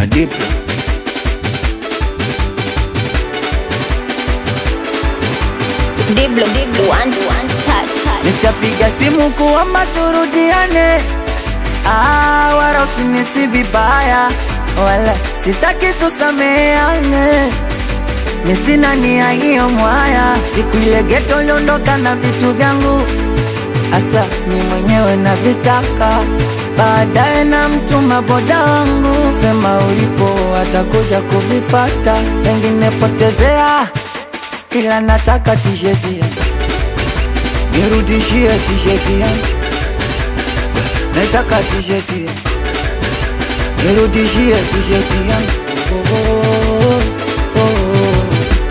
na Diplo. Diblo, Diblo, one, one touch. Nitapiga simu kuomba turudiane, ah, wala usinisi vibaya, wala sitaki tusameane. Mi sina nia hiyo mwaya, siku ile geto uliondoka na vitu vyangu, asa mi mwenyewe na vitaka baadaye na mtuma boda wangu, sema ulipo atakuja kuvifata, pengine potezea, ila nataka tisheti yangu nirudishie tisheti yangu, nataka tisheti yangu, nirudishie tisheti yangu. Oh, oh, oh, oh.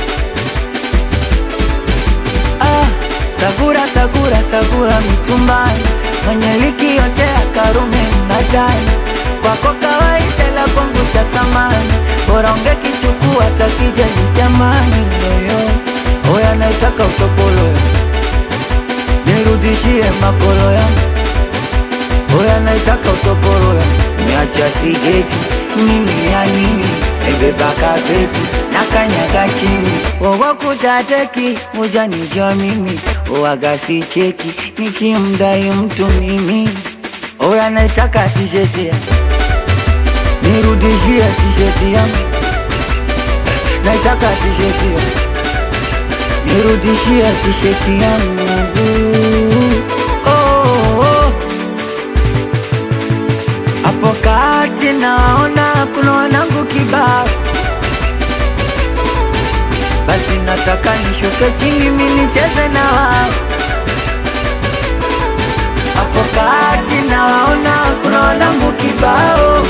Ah, sagura sagura sagura mitumbani, mwenye liki yote ya Karume mnadani, kwako kawaida la kwangu cha thamani, bora ungekichukua hata kijezi chamani. Yoyo oya, naitaka utopolo yangu nirudishie makolo yangu, oya naitaka utoporo yangu, niacha sigeti mimi ya nini, ebeba kapeti na kanyaga chini, wowo kutateki ujanijua mimi, owaga si cheki nikimdai mtu mimi, oya naitaka tisheti yangu, nirudishie tisheti yangu, naitaka tisheti yangu nirudishie tisheti yangu oh, oh. Hapo kati naona kuna wanangu kibao, basi nataka nishuke chini mi nicheze na wao. Hapo kati naona kuna wanangu kibao,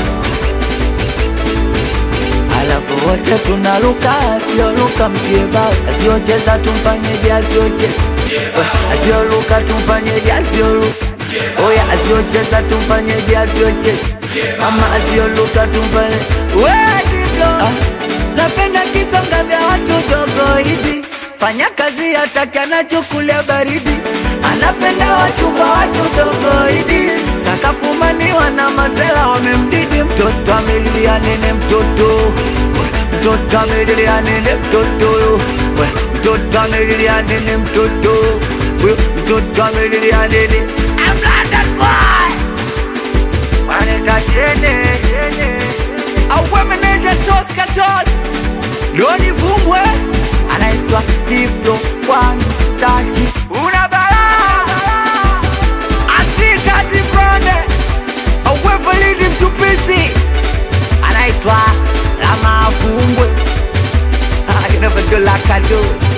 alafu wote tunaruka, asiyoruka mtie bao, asiyocheza tumfanyeje, asiyocheza asiyoruka tumfanyeje, asiyoruka oya, asiyocheza tumfanyeje, asiyocheza ama asiyoruka tumfanye we Diblo, ah, napenda kitonga vya watu dogo hivi, fanya kazi hataki anachukulia baridi, anapenda wachumba watu dogo hivi, sakafumaniwa na mazela wamemdidi, mtoto amelilia nene, mtoto mtoto amelilia nene, mtoto we, mtoto amelilia nene, mtoto we, mtoto amelilia nene, I'm London boy waneta tene auwe meneja tos katos Loni Vumbwe anaitwa Diplo One Touch una balaa Afrika Zibrone auwe Validi Mtupisi anaitwa Lama Vumbwe Ah, you never do like I do